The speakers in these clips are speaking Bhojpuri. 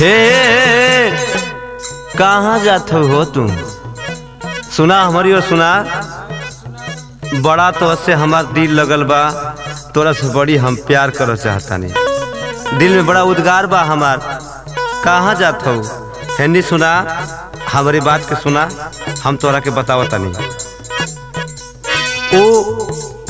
हे कहाँ जात हो तुम सुना हमारी और सुना बड़ा तो से हमार दिल लगल बा तोरा से बड़ी हम प्यार कर चाहतानी दिल में बड़ा उद्गार बा हमार कहाँ जात हो हिंदी सुना हमारी बात के सुना हम तोरा के बतावतानी ओ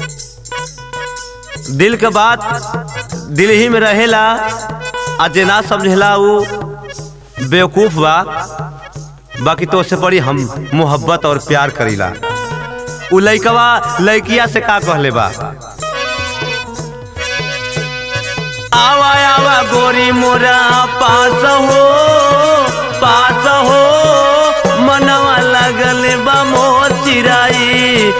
दिल के बात दिल ही में रहेला आ जे ना समझेला उ बेवकूफ बा बाकी तो उससे बड़ी हम मोहब्बत और प्यार करीला उ लइकवा लइकिया से का कहले बा आवा आवा गोरी मोरा पास हो पास हो मनवा लगल बा मोर चिराई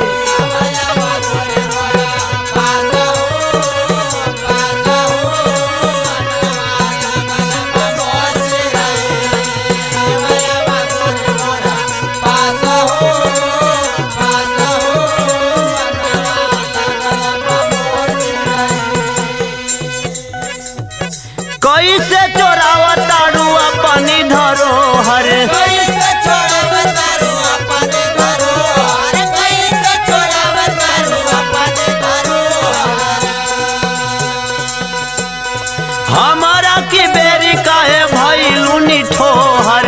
कैसे चोरावा तारू अपनी धरोहर हमारा की बेरी काहे भइलू निठोहर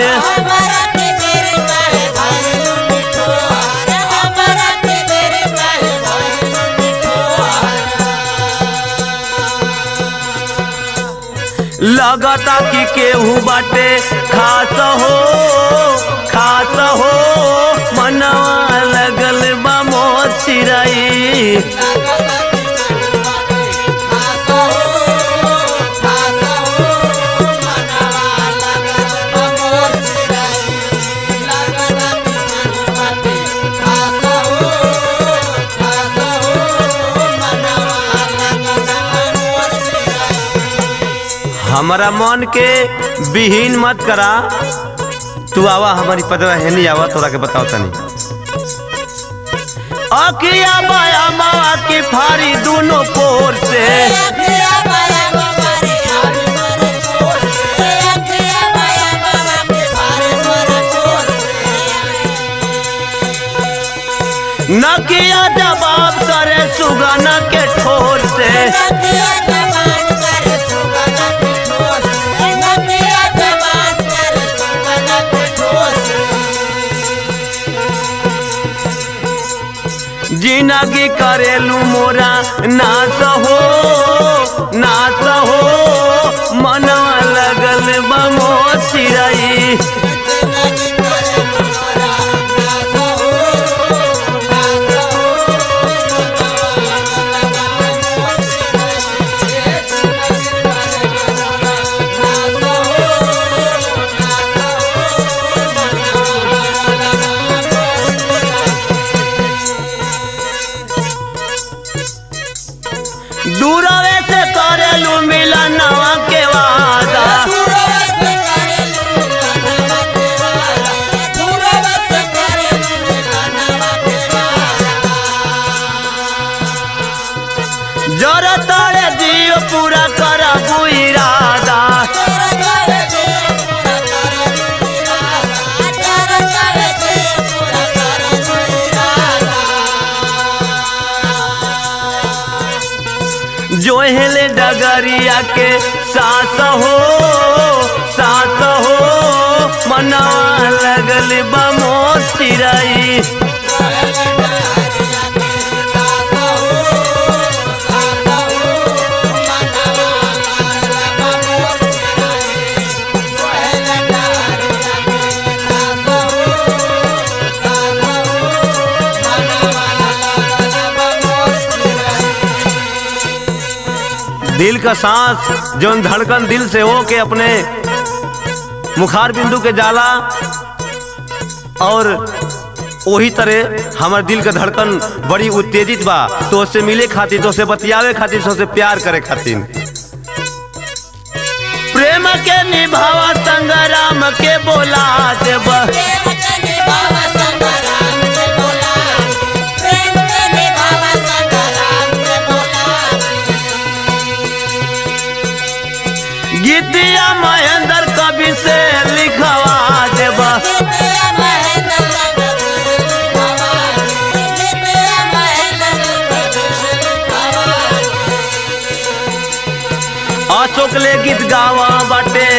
लगता कि केहू बाटे खास हो खास हो मनवा लगल बा मोर चिराई हमारा मन के विहीन मत करा तू आवा हमारी पदवा है नहीं आवा तोरा के बताओ तनी अकिया बाया मावा की फारी दोनों पोर से नकिया जवाब करे सुगना के ठोर से जिंदगी करेलू मोरा नाच हो नाच हो मनवा लगल बमो चिराई दूरवे से करेलू मिलनवा के वादा जर तड़े दियो पूरा करबू इरादा जो हेले डगरिया के सास हो सास हो मनवा लगल बमो चिराई दिल का सांस जो धड़कन दिल से हो के अपने मुखार बिंदु के जाला और वही तरह हमारे दिल का धड़कन बड़ी उत्तेजित बा तो उससे मिले खातिर तो से बतियावे खातिर तो से प्यार करे खातिर प्रेम के निभावा संग्राम के बोला देव गीतिया महेंद्र कवि अशोक ले गीत गावा बाटे